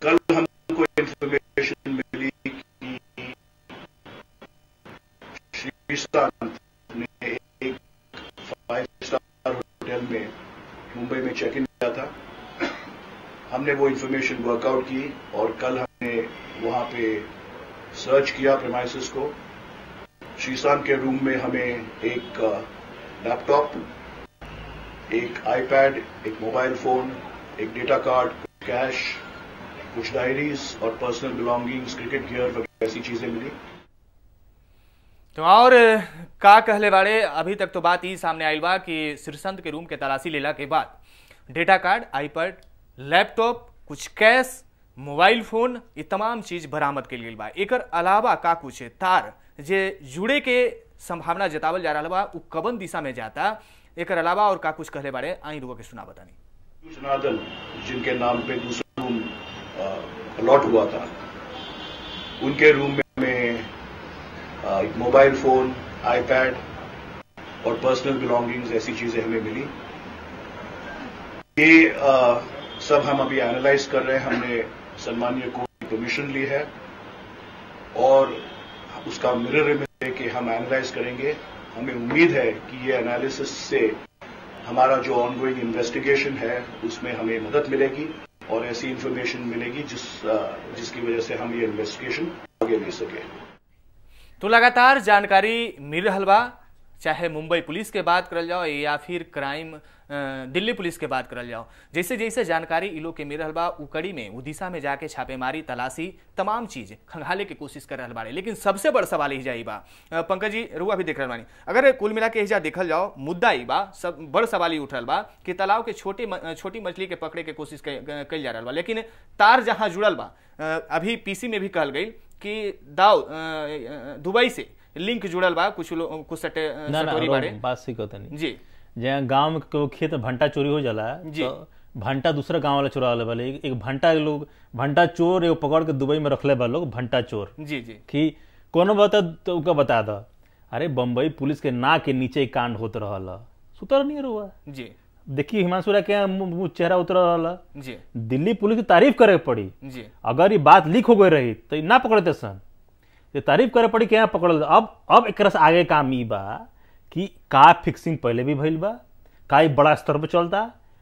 कल हमको इंफॉर्मेशन मिली कि श्रीशांत ने एक फाइव स्टार होटल में मुंबई में चेक इन किया था हमने वो इंफॉर्मेशन वर्कआउट की और कल हमने वहां पे सर्च किया प्रेमाइसिस को श्रीशांत के रूम में हमें एक लैपटॉप एक आईपैड एक मोबाइल फोन एक डेटा कार्ड कैश कुछ डायरीज और पर्सनल बिलोंगिंग्स क्रिकेट गियर वगैरह ऐसी चीजें मिली तो और का कहले बाड़े अभी तक तो बात ई सामने आयल बा कि श्रीसंत के रूम के तलाशी लेला के बाद डेटा कार्ड आईपैड लैपटॉप कुछ कैश मोबाइल फोन ये तमाम चीज बरामद के लिए बा एकर अलावा का कुछ तार जे जुड़े के संभावना जतावल जा रहा बा उ कवन दिशा में जाता एकर अलावा और का कुछ कहले बाड़े आई रुको के सुना बतानी जनार्दन जिनके नाम पे दूसरा रूम अलॉट हुआ था उनके रूम में हमें अ, एक मोबाइल फोन आईपैड और पर्सनल बिलोंगिंग्स ऐसी चीजें हमें मिली ये अ, सब हम अभी एनालाइज कर रहे हैं हमने सम्मानीय कोर्ट की परमिशन ली है और उसका मिरर इमेज लेके हम एनालाइज करेंगे हमें उम्मीद है कि ये एनालिसिस से हमारा जो ऑनगोइंग इन्वेस्टिगेशन है उसमें हमें मदद मिलेगी और ऐसी इंफॉर्मेशन मिलेगी जिस अ, जिसकी वजह से हम ये इन्वेस्टिगेशन आगे ले सके तो लगातार जानकारी मिल रहल बा चाहे मुंबई पुलिस के बात करल जाओ या फिर क्राइम अ, दिल्ली पुलिस के बात करल जाओ जैसे जैसे जानकारी इ लोग के मिल रहल बा उ कड़ी में उ दिशा में जाके छापेमारी तलाशी तमाम चीज खंगाले के कोशिश कर रहल बाड़े लेकिन सबसे बड़ सवाल ही जाई बा अ, पंकज जी रुआ भी देख रहल बानी अगर कुल मिला के हिजा देखल जाओ मुद्दा ई बा सब बड़ सवाल ही उठ रहल बा कि तालाब के छोटे म- छोटी मछली के पकड़े के कोशिश क- कइल जा रहल बा लेकिन तार जहां जुड़ल बा अ, अभी पीसी में भी कहल गई कि दाव अ, अ, दुबई से लिंक जुड़ल बा कुछ लोग कुछ सटे अ, ना ना सटोरी रो, बाड़े बात सही कहता नहीं जी जहाँ गांव में केहू खेत में भंटा चोरी हो जाला जी। तो भंटा दूसरा गांव वाला चुरा ले वाले एक भंटा लोग भंटा चोर एगो पकड़ के दुबई में रखले बा लोग भंटा चोर जी जी कि कोनो बता तो उनका बता दो अरे बम्बई पुलिस के नाक के नीचे ही कांड होत रहल सुतर नहीं रुआ जी देखिए हिमांशु राय के मुंह मुंह चेहरा उतर रहल जी दिल्ली पुलिस की तारीफ करे के पड़ी जी अगर ये बात लीक हो गई रही तो ई ना पकड़ते सन ये तारीफ करे पड़ी कि यहाँ पकड़ अब अब एक से आगे काम ई बा कि का फिक्सिंग पहले भी भइल बा का ई बड़ा स्तर पे चलता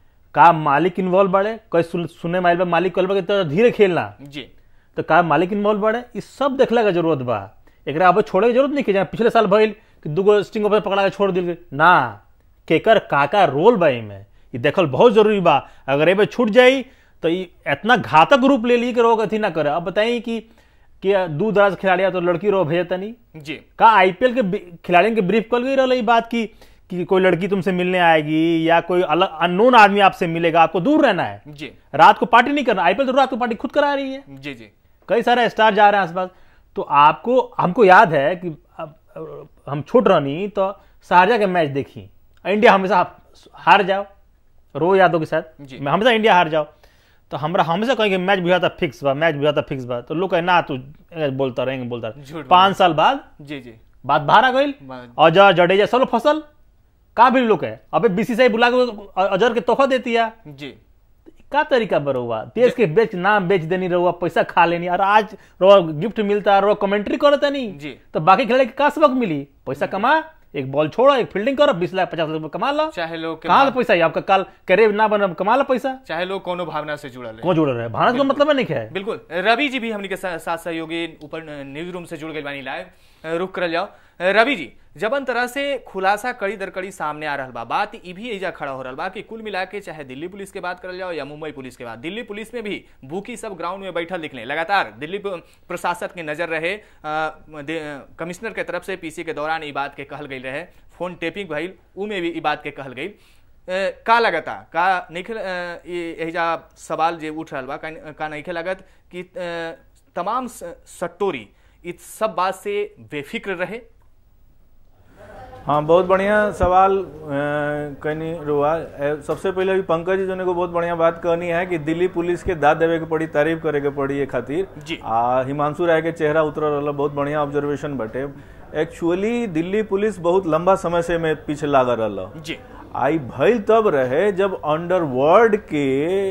का मालिक इन्वॉल्व बाड़े कई सुन, सुने माइल बा मालिक कल बा कि तो धीरे खेलना जी तो का मालिक इन्वॉल्व बाड़े ई सब देखला के जरूरत बा एकरा अब छोड़े के जरूरत नहीं कि जहाँ पिछले साल भइल कि दूगो स्टिंग ऑफिसर पकड़ा के छोड़ दिल गई ना केकर का का रोल बा एमे ई देखल बहुत जरूरी बा अगर एमे छूट जाई तो ई इतना घातक रूप ले ली कि रोग अथी ना करे अब बताई कि कि दूर दराज खिलाड़ी है तो लड़की रो भेजता नहीं जी का आईपीएल के बि- खिलाड़ियों के ब्रीफ कल गई रहा ये बात की कि कोई लड़की तुमसे मिलने आएगी या कोई अलग अननोन आदमी आपसे मिलेगा आपको दूर रहना है जी रात को पार्टी नहीं करना आईपीएल तो रात को पार्टी खुद करा रही है जी जी कई सारे स्टार जा रहे हैं आसपास तो आपको हमको याद है कि अब- अब हम छोट रहनी तो शारजा के मैच देखी इंडिया हमेशा हार जाओ रो यादव के साथ जी। मैं हमेशा इंडिया हार जाओ तो हमरा हमेशा कहेंगे मैच बुझा था फिक्स बा मैच बुझा था फिक्स बा तो लोग कहे ना तू ए, बोलता रहेंगे बोलता रहे झूठ पांच साल बाद जी जी बात बाहर आ गई बा- अजहर जडेजा सब लोग फसल का भी लोग है अबे बीसीसीआई बुला के अजहर के तोहफा देती है जी का तरीका पर हुआ देश के बेच नाम बेच देनी रहुआ पैसा खा लेनी और आज रहुआ गिफ्ट मिलता रहुआ कमेंट्री करता नहीं जी। तो बाकी खिलाड़ी के का सबक मिली पैसा कमा एक बॉल छोड़ो एक फील्डिंग करो बीस लाख पचास लाख रुपए कमा लो चाहे लोग के कहाँ भाव- का पैसा है आपका कल करियर ना बना कमा लो पैसा चाहे लोग कोनो भावना से जुड़ल है कौन जुड़ रहा है भारत का मतलब है नहीं है बिल्कुल रवि जी भी हमनी के सा- साथ सहयोगी ऊपर न्यूज रूम से जुड़ गए बानी लाइव रुक कर जाओ रवि जी जबन तरह से खुलासा कड़ी दर कड़ी सामने आ रहल बा बात ई भी एजा खड़ा हो रहल बा कि कुल मिला के चाहे दिल्ली पुलिस के बात करल जाओ या मुंबई पुलिस के बात दिल्ली पुलिस में भी बुकी सब ग्राउंड में बैठल दिखले लगातार दिल्ली प- प्रशासक के नजर रहे अ, दे- कमिश्नर के तरफ से पीसी के दौरान ई बात के कहल गई रहे फोन टेपिंग भइल उ में भी ई बात के कहल गई अ, का लगता का नहीं एजा सवाल जे उठ रहल बा का, का नहीं लगत कि अ, तमाम स- सट्टोरी इस सब बात से बेफिक्र रहे हाँ बहुत बढ़िया सवाल अ, कहनी रुआ ए, सबसे पहले अभी पंकज जी जोने को बहुत बढ़िया बात कहनी है कि दिल्ली पुलिस के दाद देवे के पड़ी तारीफ करे के पड़ी ये खातिर जी। आ हिमांशु राय के चेहरा उतर रहा बहुत बढ़िया ऑब्जर्वेशन बटे एक्चुअली दिल्ली पुलिस बहुत लंबा समय से में पीछे लाग रहा जी आई भइल तब रहे जब अंडरवर्ल्ड के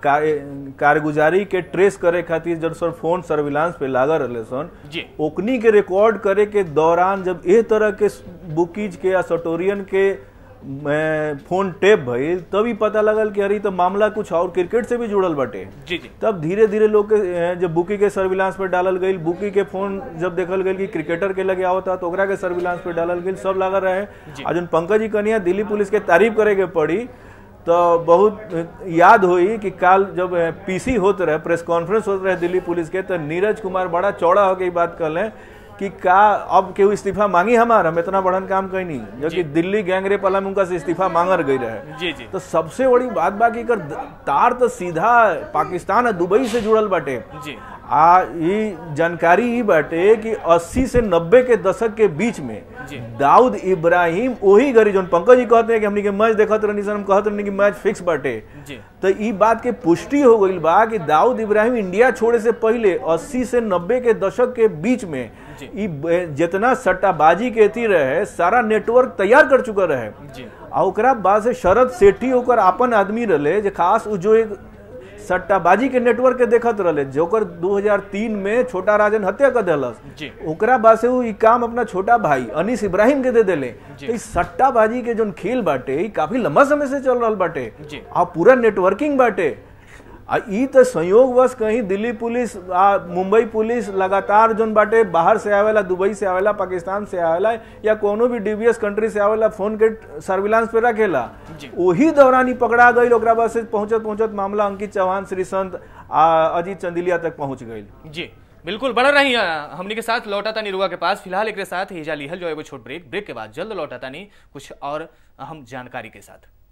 का- कारगुजारी के ट्रेस करे खातिर जब सर फोन सर्विलांस पे लागल रहे सन जी ओकनी के रिकॉर्ड करे के दौरान जब ए तरह के बुकीज के या सटोरियन के अ, फोन टेप भइल तभी पता लगल कि अरे इ तो मामला कुछ और क्रिकेट से भी जुड़ल बाटे जी जी तब धीरे धीरे लोग के अ, जब बुकी के सर्विलांस पे डालल गई बुकी के फोन जब देखल गई कि क्रिकेटर के लगे आवता तो ओकरा के सर्विलांस पे डालल गई सब लागल रहे जी। आ जन पंकज जी कनिया दिल्ली पुलिस के तारीफ करे के पड़ी तो बहुत अ, याद हुई कि काल जब पीसी होत रहे प्रेस कॉन्फ्रेंस होत रहे दिल्ली पुलिस के तो नीरज कुमार बड़ा चौड़ा होकर ई बात कहले कि का अब केहू इस्तीफा मांगी हमार हम इतना बड़न काम कैनी जबकि दिल्ली गैंगरेप वाला में उनका से इस्तीफा मांगर गई रहे जी जी तो सबसे बड़ी बात बा कि एकर तार तो सीधा पाकिस्तान और दुबई से जुड़ल बाटे जी आ ई जानकारी ई बाटे कि 80 से 90 के दशक के बीच में जी। दाऊद इब्राहिम वही गरी जोन पंकज जी कहते हैं कि हमनी के मैच देखत रहनी सन हम कहत रहनी कि मैच फिक्स बाटे जी तो ई बात के पुष्टि हो गई बा कि दाऊद इब्राहिम इंडिया छोड़े से पहले 80 से 90 के दशक के बीच में जी। ई ब- जितना सट्टाबाजी के थी रहे सारा नेटवर्क तैयार कर चुका रहे जी आ ओकरा बाद से शरद सेठी ओकर आपन आदमी रहे जे खास उ जो एक सट्टाबाजी के नेटवर्क के देखत रहे जोकर 2003 में छोटा राजन हत्या कर दिलस जी। ओकरा बाद से उ ई काम अपना छोटा भाई अनीस इब्राहिम के दे देले जी। तो ई सट्टाबाजी के जोन खेल बाटे ई काफी लंबा समय से चल रहल बाटे जी। आ पूरा नेटवर्किंग बाटे आ ई तो संयोगवश कहीं दिल्ली पुलिस आ मुंबई पुलिस लगातार जोन बाटे बाहर से आवेला दुबई से आवेला पाकिस्तान से आवेला या कोनो भी डीबीएस कंट्री से आवेला फोन के सर्विलांस पे रखेला जी। वही दौरान ही पकड़ा गई ओकरा बाद से पहुंचत पहुंचत मामला अंकित चौहान श्री संत आ अजीत चंदिलिया तक पहुंच गई जी बिल्कुल बना रही हमनी के साथ लौटा तानी रुआ के पास फिलहाल एक साथ हिजा लिहल जो एगो छोट ब्रेक ब्रेक के बाद जल्द लौटा तानी कुछ और अहम जानकारी के साथ